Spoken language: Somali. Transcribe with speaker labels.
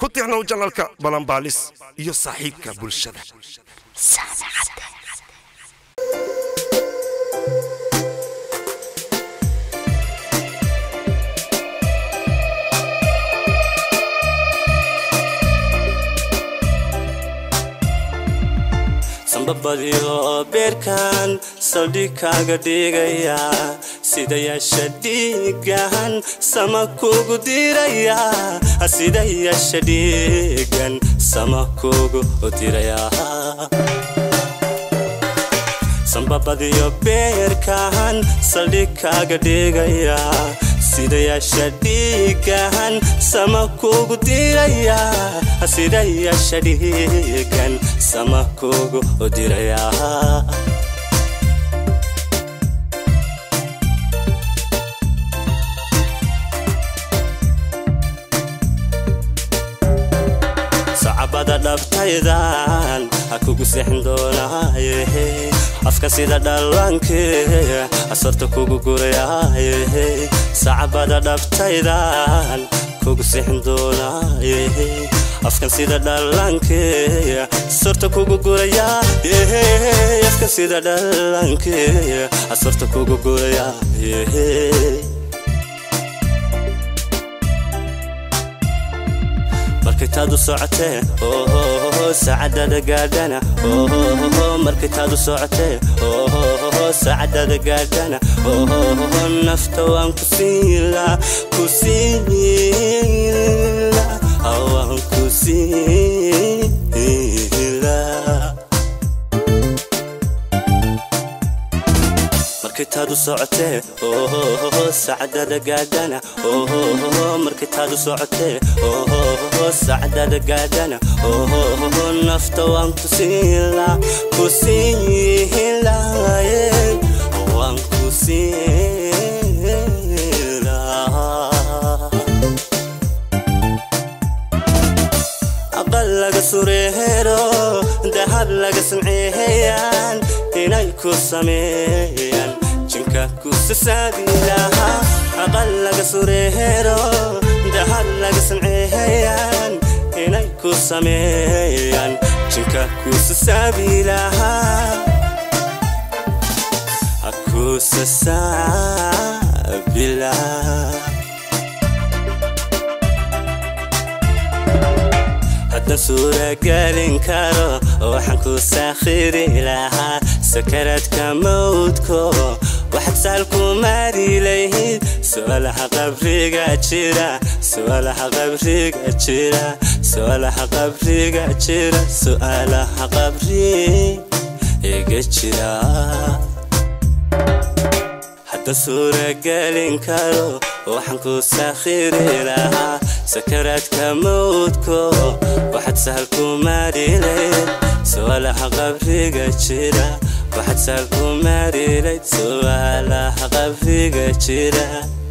Speaker 1: ku tixnow janalka balanbaalis iyo saaxiibka bulshada
Speaker 2: sambabadiyo beerkan saldhig kaaga dhigaya sida yeesha dhiigan sama kugu diraya sida yeesha dhiigan sama kugu diraya sambabadiyo beerkan saldhig kaaga dhigaya sida yeesha dhiigan sama kugu diraya sida yeesha dhiigan sama kugu diraya sacabada dhabtaydan ha kugu seexin doonaaye afka sida dhallaanke asarta kugu gurayaaye sacabada dhabtaydan kugu seexin doonaaye afkan sida dhallaanke asarta kugu gurayaa afkan sida dhallaanke asarta kugu gurayaa markay taadu socotee saacadada gaadhana markay taadu socotee saacadada gaadhana nafta waan ku siila ku siila waan ku siila markay taadu socotee saacadada gaadhana markay taadu socotee saacadada gaadhana nafta waan ku siila ku siila waan ku siila aqal laga sureero dahab laga samceeyaan inay ku sameeyaan jinka ku sasaabilaha aqal laga sureero dahab laga samceeyaan inay ku sameeyaan jinka ku sasaabilaha ku sasaabilaha haddan suuragelin karo waxaan ku saakhiri lahaa sakaradka mawdko waxaad saalku maari lahayd su'aalaha qabriga jira su'aalaha qabriga jira su'aalaha qabriga jira su'aalaha qabriga jira haddan suuragelin karo waxaan ku saakhiri lahaa sakaraadka mawdko waxaad sahal ku maarilayd su'aalaha qabriga jira waxaad sahal ku maarilayd su'aalaha qabriga jira